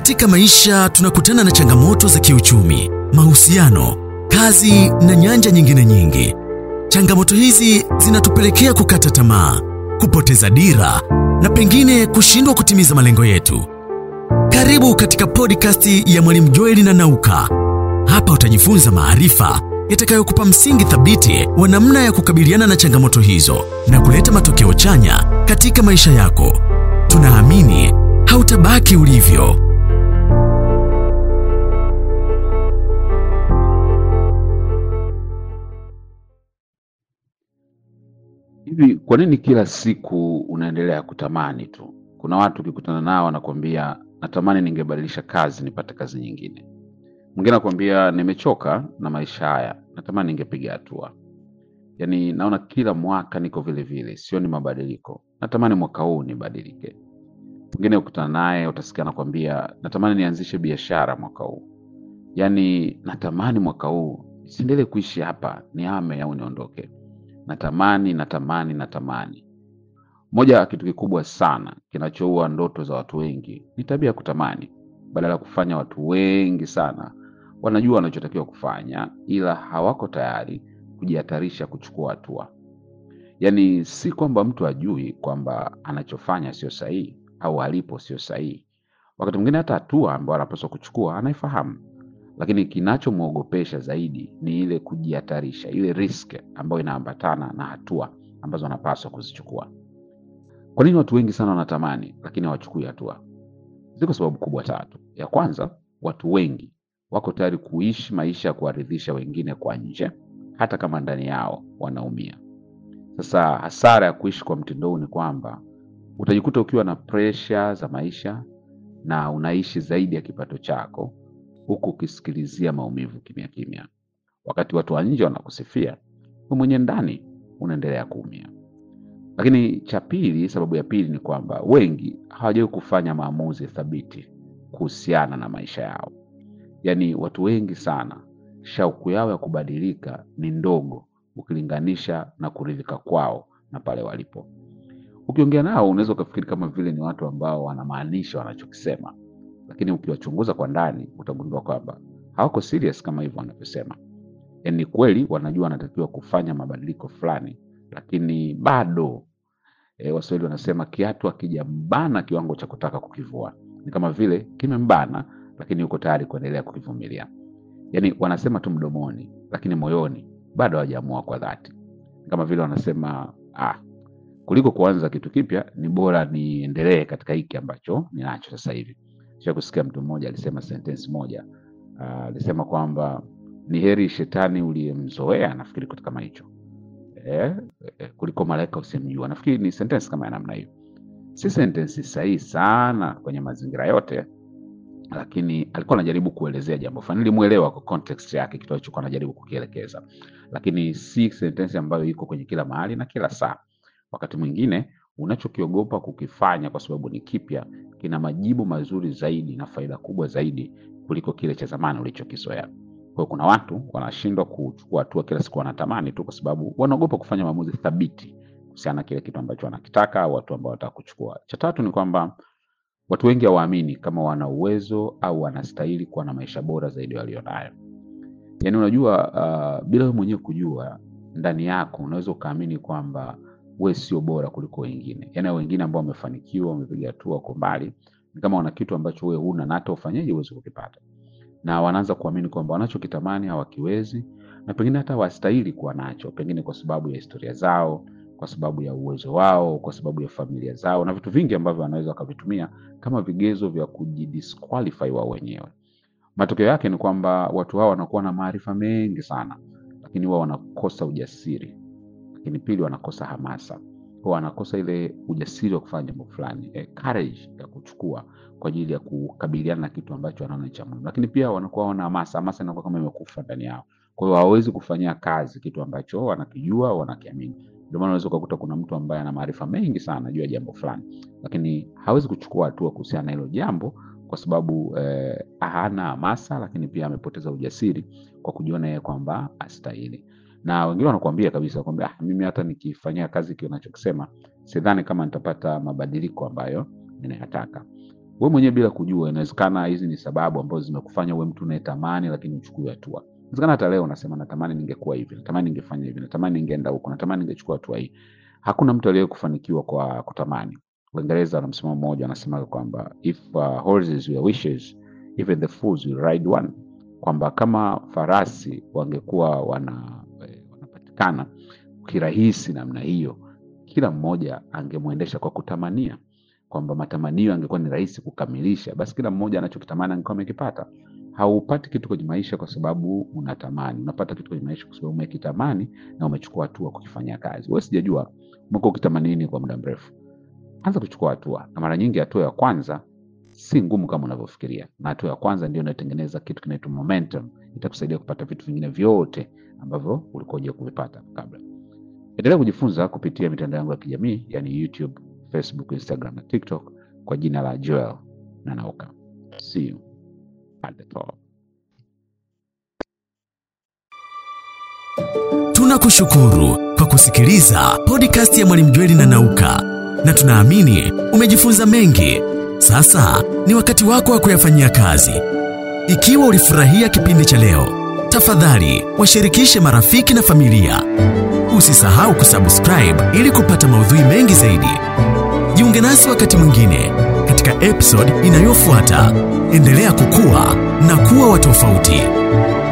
Katika maisha tunakutana na changamoto za kiuchumi, mahusiano, kazi na nyanja nyingine nyingi. Changamoto hizi zinatupelekea kukata tamaa, kupoteza dira na pengine kushindwa kutimiza malengo yetu. Karibu katika podcast ya Mwalimu Joeli na Nauka. Hapa utajifunza maarifa yatakayokupa msingi thabiti wa namna ya kukabiliana na changamoto hizo na kuleta matokeo chanya katika maisha yako. Tunaamini hautabaki ulivyo. Hivi kwa nini kila siku unaendelea kutamani tu? Kuna watu ukikutana nao wanakuambia natamani ningebadilisha kazi nipate kazi nyingine. Mwingine anakuambia nimechoka na maisha haya, natamani ningepiga hatua. Yaani naona kila mwaka niko vile vile, sioni mabadiliko. Natamani mwaka huu nibadilike. Mwingine ukutana naye utasikia anakuambia natamani nianzishe biashara mwaka huu. Yaani natamani mwaka huu siendelee kuishi hapa, nihame au niondoke. Natamani, natamani, natamani. Moja ya kitu kikubwa sana kinachoua ndoto za watu wengi ni tabia ya kutamani. Badala ya kufanya, watu wengi sana wanajua wanachotakiwa kufanya, ila hawako tayari kujihatarisha kuchukua hatua. Yaani si kwamba mtu ajui kwamba anachofanya sio sahihi au alipo sio sahihi. Wakati mwingine hata hatua ambayo anapaswa kuchukua anaifahamu, lakini kinachomwogopesha zaidi ni ile kujihatarisha, ile risk ambayo inaambatana na hatua ambazo anapaswa kuzichukua. Kwa nini watu wengi sana wanatamani lakini hawachukui hatua? Ziko sababu kubwa tatu. Ya kwanza, watu wengi wako tayari kuishi maisha ya kuwaridhisha wengine kwa nje, hata kama ndani yao wanaumia. Sasa hasara ya kuishi kwa mtindo huu ni kwamba utajikuta ukiwa na presha za maisha na unaishi zaidi ya kipato chako, huku ukisikilizia maumivu kimya kimya. Wakati watu wa nje wanakusifia, wewe mwenye ndani unaendelea kuumia. Lakini cha pili, sababu ya pili ni kwamba wengi hawajawahi kufanya maamuzi thabiti kuhusiana na maisha yao. Yaani watu wengi sana shauku yao ya kubadilika ni ndogo ukilinganisha na kuridhika kwao na pale walipo. Ukiongea nao unaweza ukafikiri kama vile ni watu ambao wanamaanisha wanachokisema, lakini ukiwachunguza kwa ndani utagundua kwamba hawako serious kama hivyo wanavyosema. Yaani ni kweli wanajua wanatakiwa kufanya mabadiliko fulani, lakini bado e, Waswahili wanasema kiatu hakijambana kiwango cha kutaka kukivua. Ni kama vile kimembana, lakini yuko tayari kuendelea kukivumilia. Yaani wanasema tu mdomoni, lakini moyoni bado hawajaamua kwa dhati. Ni kama vile wanasema ah, kuliko kuanza kitu kipya ni bora niendelee katika hiki ambacho ninacho sasa hivi. Sha kusikia mtu mmoja alisema sentensi moja ah, alisema kwamba ni heri shetani uliyemzoea, nafikiri kitu kama hicho eh, eh, kuliko malaika usimjua. Nafikiri ni sentensi kama ya namna hiyo. Si sentensi sahihi sana kwenye mazingira yote, lakini alikuwa anajaribu kuelezea jambo fulani. Nilimuelewa kwa context yake kitu alichokuwa anajaribu kukielekeza, lakini si sentensi ambayo iko kwenye kila mahali na kila saa. Wakati mwingine unachokiogopa kukifanya kwa sababu ni kipya, kina majibu mazuri zaidi na faida kubwa zaidi kuliko kile cha zamani ulichokizoea. Kwa hiyo kuna watu wanashindwa kuchukua hatua kila siku, wanatamani tu kwa sababu wanaogopa kufanya maamuzi thabiti kuhusiana na kile kitu ambacho wanakitaka au watu ambao wanataka kuchukua. Cha tatu ni kwamba watu wengi hawaamini kama wana uwezo au wanastahili kuwa na maisha bora zaidi walionayo. Yaani unajua, uh, bila wewe mwenyewe kujua ndani yako unaweza ukaamini kwamba we sio bora kuliko wengine. Yaani wengine ambao wamefanikiwa, wamepiga hatua, wako mbali, ni kama wana kitu ambacho wewe huna na hata ufanyeje huwezi kukipata na wanaanza kuamini kwamba wanachokitamani hawakiwezi na pengine hata hawastahili kuwa nacho, pengine kwa sababu ya historia zao, kwa sababu ya uwezo wao, kwa sababu ya familia zao na vitu vingi ambavyo wanaweza wakavitumia kama vigezo vya kujidisqualify wao wenyewe. Matokeo yake ni kwamba watu hao wanakuwa na maarifa mengi sana, lakini wao wanakosa ujasiri, lakini pili wanakosa hamasa, kwa wanakosa ile ujasiri wa kufanya jambo fulani, eh, courage ya kuchukua kwa ajili ya kukabiliana na kitu ambacho wanaona ni cha muhimu, lakini pia wanakuwa wana hamasa. Hamasa inakuwa kama imekufa ndani yao, kwa hiyo hawawezi kufanyia kazi kitu ambacho wanakijua au wanakiamini. Ndio maana unaweza ukakuta kuna mtu ambaye ana maarifa mengi sana juu ya jambo fulani, lakini hawezi kuchukua hatua kuhusiana na hilo jambo kwa sababu eh, hana hamasa, lakini pia amepoteza ujasiri kwa kujiona yeye kwamba astahili. Na wengine wanakuambia kabisa kwamba ah, mimi hata nikifanyia kazi kile unachokisema sidhani kama nitapata mabadiliko ambayo ninayataka. wewe mwenyewe bila kujua. Inawezekana hizi ni sababu ambazo zimekufanya uwe mtu unayetamani lakini uchukue hatua. Inawezekana hata leo unasema natamani ningekuwa hivi, natamani ningefanya hivi, natamani ningeenda huko, natamani ningechukua hatua hii. Hakuna mtu aliye kufanikiwa kwa kutamani. Waingereza wana msemo mmoja wanasema kwamba if uh, horses were wishes even the fools will ride one, kwamba kama farasi wangekuwa wana eh, wanapatikana kirahisi namna hiyo, kila mmoja angemwendesha kwa kutamania, kwamba matamanio angekuwa ni rahisi kukamilisha, basi kila mmoja anachokitamani angekuwa amekipata. Haupati kitu kwenye maisha kwa sababu unatamani, unapata kitu kwenye maisha kwa sababu umekitamani na umechukua hatua kukifanyia kazi. Wewe sijajua umekuwa ukitamani nini kwa muda mrefu, anza kuchukua hatua, na mara nyingi hatua ya kwanza si ngumu kama unavyofikiria, na hatua ya kwanza ndio inayotengeneza kitu kinaitwa momentum, itakusaidia kupata vitu vingine vyote ambavyo ulikuwa hujai kuvipata kabla. Endelea kujifunza kupitia mitandao yangu ya kijamii yani YouTube, Facebook, Instagram na TikTok kwa jina la Joel Nanauka. See you at the top. Tunakushukuru kwa kusikiliza podcast ya Mwalimu Jweli na Nauka, na tunaamini umejifunza mengi. Sasa ni wakati wako wa kuyafanyia kazi. Ikiwa ulifurahia kipindi cha leo, tafadhali washirikishe marafiki na familia. Usisahau kusubscribe ili kupata maudhui mengi zaidi. Jiunge nasi wakati mwingine katika episode inayofuata. Endelea kukua na kuwa wa tofauti.